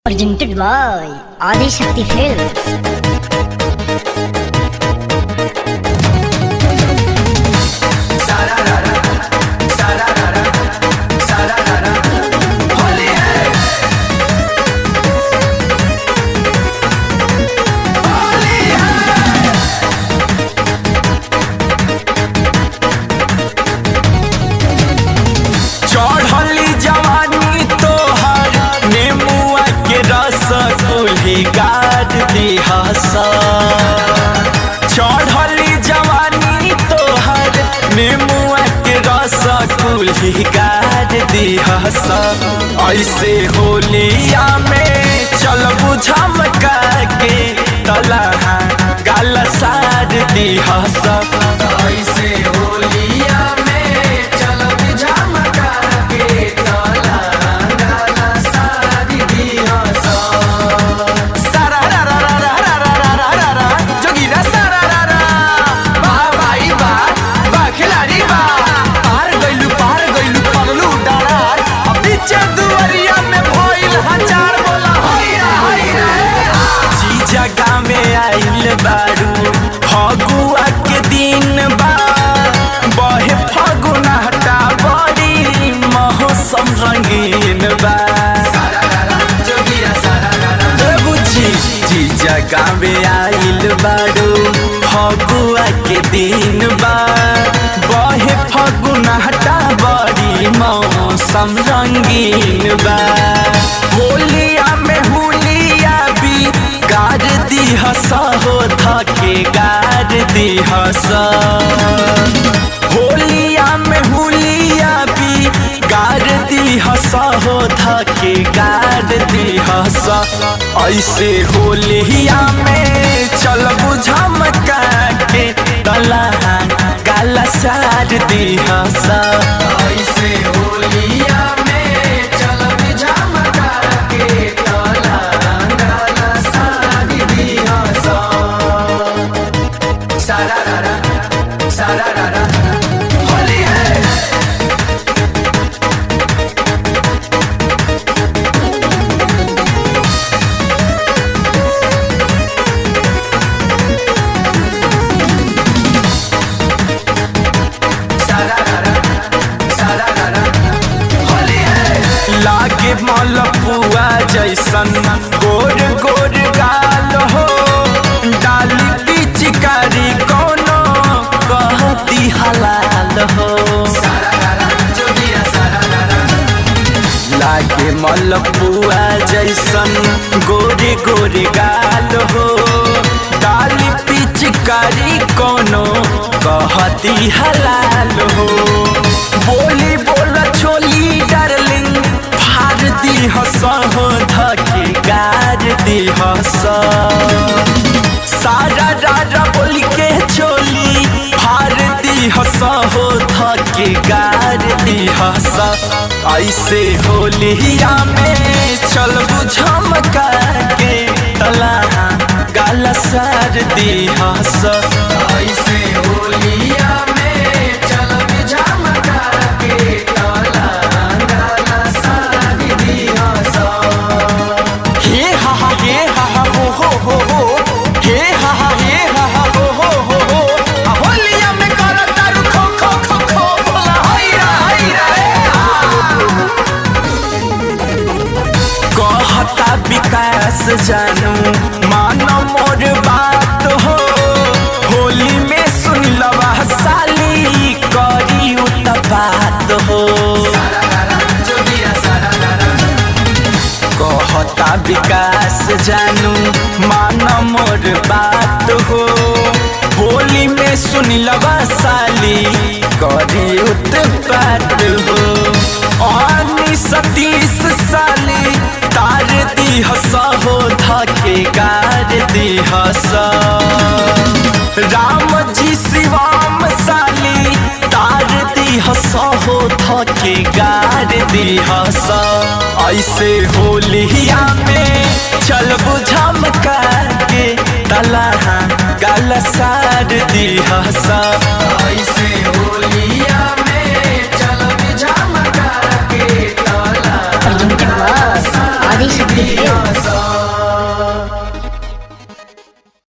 Presented by Adi Shakti Films. चढ़ली जवानी तोहर नेमुआ के रस कुल्ही गाड़ दिहस चढ़ली जवानी तोहर नेमुआ के रस कुल्ही गाड़ दिहस ऐसे होलिया में चल बुझमका के तलहा गाल सार दिहस ऐसे होलिया में चल बुझमका के तलहा गाल सार दिहस सारारारारारारारारारा, जोगिरा सारारारा। वाह भाई वाह, वाह खिलाड़ी वाह। पार गइलू, पार गइलू, पगलू डरार। अब पीछे दुआरिया में भइल हजार बोला, हैया, हैया। जीजा गामे आइल बारू फगुआ के दिन बा बहे फगुना हटा बड़ी मौसम रंगीन बा ए बुझी जी जगह में आइल बारू फगुआ के दिन बा बहे फगुना हटा बड़ी मौसम रंगीन बा होलिया में हुलिया भी गाड़ दी हस हो थके गाड़ दी हस होलिया में हुलिया भी गाड़ दी हस हो थके गाड़ दी हस ऐसे होलिया में चल बुझमका के तलहा गाला सार दी हस ऐसे होलिया में चल बुझमका के तलहा गाला सार दी हस सारारारा सारारारा होली है लागे मलपुआ जैसन गोर गोर गाल हो डाली पिचकारी कोनो कहती हलाल हो लागे मलपुआ जैसन गोरे गोरे गाल हो डाली पिचकारी कोनो कहती हलाल हो बोली बोल छोली डार्लिंग फार दी हस हो धके गार दी हस सारा रारा बोल के चोली फार दी हस हो धके गार दी हस ऐसे होलिया में चल बुझमका के तलहा गाल सार दी हस ऐसे होलिया में चल बुझमका के तलहा गाल सार दी हस हे हा हा हे हा हा हो हो हो हो हे हा हा हे हा हा हो हो हो हो आ होलिया में करत तारू खो खो खो खो बोला हैरा हैरा ए हा। कहता विकास जानू मानो मोर बात हो होली में सुन लवा साली करी उतपात हो कहता विकास जानू मान मोर बात हो होली में सुन लवा साली करी उत्पात हो आनी सतीश साली तार दी हस हो धके गार दी हस राम जी शिवाम साली तार दी हस हो धके गार दी हस ऐसे होलिया में चल बुझमका के तलहा गाल सार दी हस ऐसे होलिया में चल बुझमका के तलहा Presented by Adi Adishakti films